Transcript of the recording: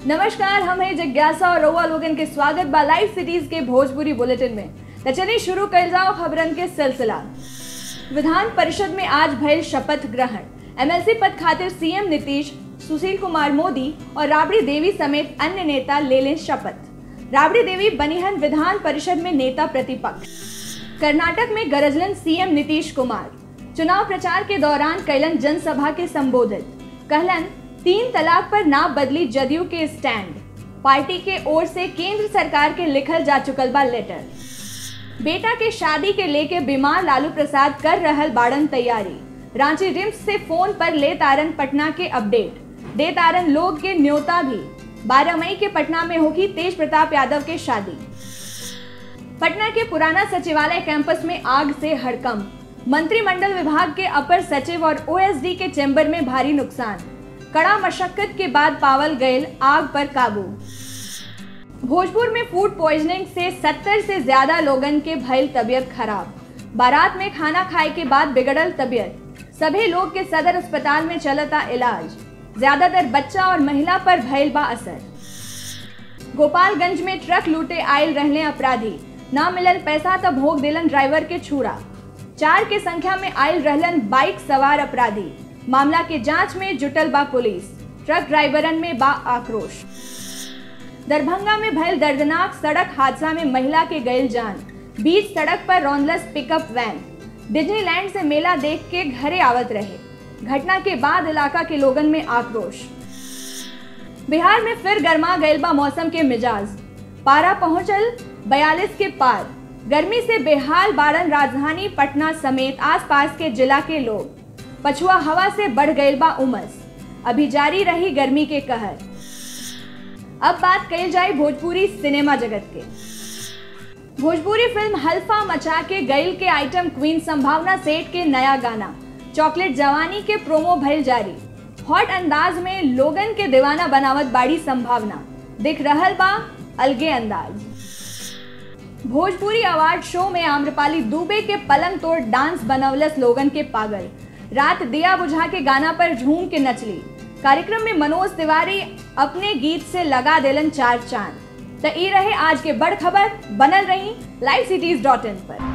नमस्कार हम हैं जिज्ञासा और रउआ लोगन के स्वागत बा लाइव सिटीज के भोजपुरी बुलेटिन में तो चलिए शुरू कर जाओ खबरन के सिलसिला विधान परिषद में आज भयल शपथ ग्रहण एमएलसी पद खातिर सीएम नीतीश सुशील कुमार मोदी और राबड़ी देवी समेत अन्य नेता ले लें शपथ राबड़ी देवी बनिहन विधान परिषद में नेता प्रतिपक्ष कर्नाटक में गरजलन सीएम नीतीश कुमार चुनाव प्रचार के दौरान कैलन जनसभा के संबोधित कहलन तीन तलाक पर ना बदली जदयू के स्टैंड पार्टी के ओर से केंद्र सरकार के लिखल जा चुकल बा लेटर बेटा के शादी के लेके बीमार लालू प्रसाद कर रहल बाड़न तैयारी रांची रिम्स से फोन पर ले तारन पटना के अपडेट दे तारन लोग के न्योता भी 12 मई के पटना में होगी तेज प्रताप यादव के शादी पटना के पुराना सचिवालय कैंपस में आग से हड़कंप मंत्रिमंडल विभाग के अपर सचिव और ओएसडी के चैम्बर में भारी नुकसान कड़ा मशक्कत के बाद पावल गयल आग पर काबू भोजपुर में फूड पॉइजनिंग से 70 से ज्यादा लोगन के भयल तबियत खराब बारात में खाना खाए के बाद बिगड़ल तबियत सभी लोग के सदर अस्पताल में चलता इलाज ज्यादातर बच्चा और महिला पर भयल बा असर गोपालगंज में ट्रक लूटे आयल रहने अपराधी ना मिलल पैसा तब भोग दिलन ड्राइवर के छुरा चार के संख्या में आयल रहलन बाइक सवार अपराधी मामला के जांच में जुटल बा पुलिस ट्रक ड्राइवरन में बा आक्रोश दरभंगा में भयल दर्दनाक सड़क हादसा में महिला के गयल जान बीच सड़क पर रौनलस पिकअप वैन डिज्नीलैंड से मेला देख के घरे आवत रहे घटना के बाद इलाका के लोगन में आक्रोश बिहार में फिर गर्मा गयल बा मौसम के मिजाज पारा पहुंचल 42 के पार गर्मी से बेहाल बारन राजधानी पटना समेत आसपास के जिला के लोग पछुआ हवा से बढ़ गयल बा उमस अभी जारी रही गर्मी के कहर अब बात कही जाए भोजपुरी सिनेमा जगत के भोजपुरी फिल्म हल्फा मचा के गईल के आइटम क्वीन संभावना सेठ के नया गाना चॉकलेट जवानी के प्रोमो भइल जारी हॉट अंदाज में लोगन के दीवाना बनावत बाड़ी संभावना दिख रहल बा अलगे अंदाज भोजपुरी अवार्ड शो में आम्रपाली दुबे के पलंग तोड़ डांस बनवलस लोगन के पागल रात दिया बुझा के गाना पर झूम के नचली कार्यक्रम में मनोज तिवारी अपने गीत से लगा देलन चार चांद तो ई रहे आज के बड़ खबर बनल रही लाइव सिटीज डॉट इन पर